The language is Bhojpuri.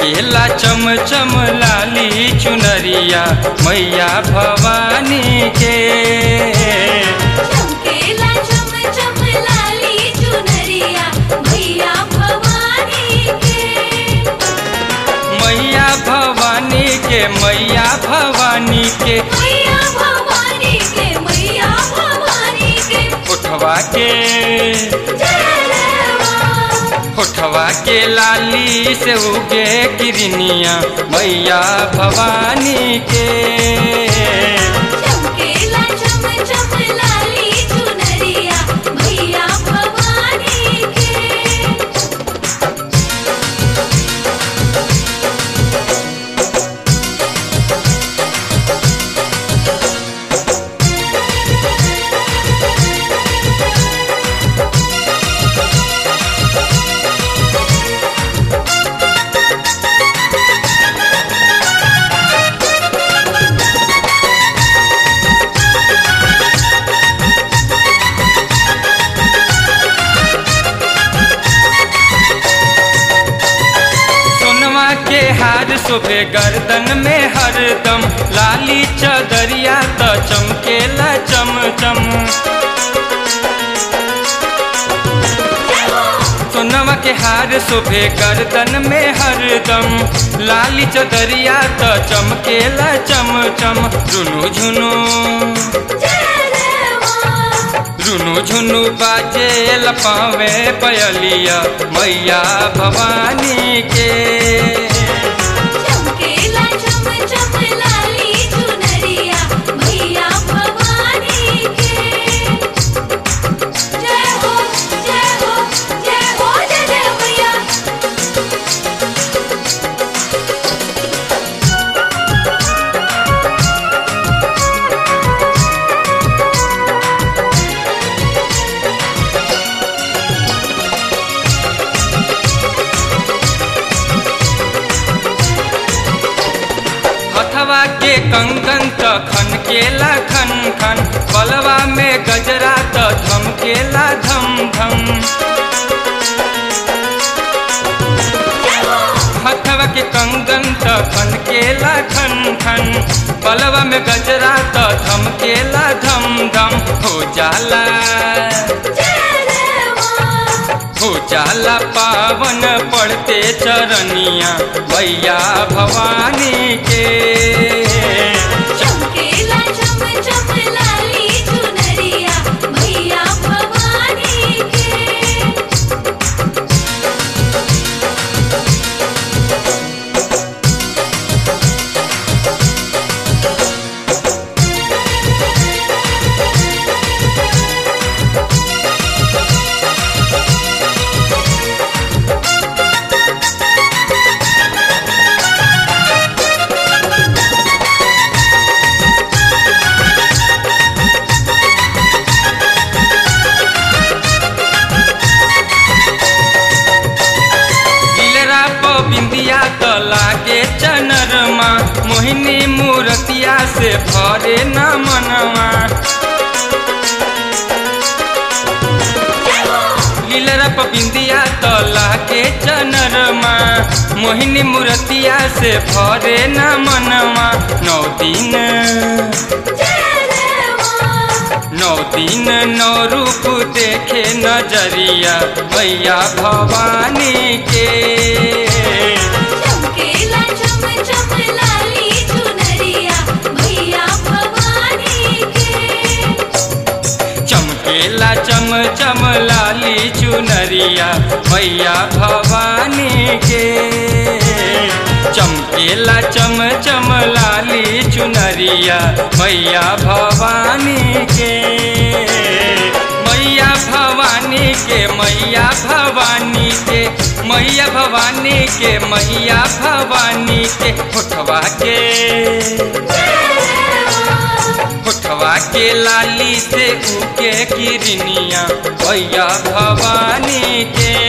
चमकेला चम चम लाली चुनरिया मैया भवानी के चमकेला चम चम लाली चुनरिया मैया भवानी के मैया भवानी के मैया भवानी के मैया भवानी के मैया भवानी के उठवा के जय मां उठवा के लाली से उगे किरनिया मैया भवानी के चमकेला चम चम लाली चुनरिया मैया भवानी के सोनवा के हार शोभे गर्दन में हरदम लाली चदरिया त चमकेला चम चम सोनवा के हार शोभे गर्दन में हरदम लाली चदरिया त चमकेला चम चम रुनु झुनु जय मां रुनु झुनु बाजे लपावे पयलिया मैया भवानी के चमकेला चम चम लाली चुनरिया मैया भवानी के जय हो जय हो जय हो जय जय मैया हथवा के कंगन त खन केला खन खन बलवा में गजरा त धमकेला धम धम हथवा के कंगन त खन केला खन खन बलवा में गजरा त धमकेला धम धम हो जाला जय मां हो जाला पावन पड़ते चरनिया मैया भवानी के चमकेला चम चम लाली चुनरिया मैया भवानी के गिलरा प बिंदिया त लागे चनरमा मोहिनी मूर्तिया से भरे न मनवा लीलरा प बिंदिया त लागे चनरमा मोहिनी मूर्तिया से भरे न मनवा नौ दिन जय मां नौ दिन नौ रूप देखे नजरिया मैया भवानी के चमकेला चम चम लाली चुनरिया मैया भवानी के चमकेला चम चम लाली चुनरिया मैया भवानी के चमकेला चम चम लाली चुनरिया मैया भवानी के मैया भवानी के मैया भवानी के मैया भवानी के मैया भवानी के होठवा के होठवा के लाली से उके किरनिया भैया भवानी के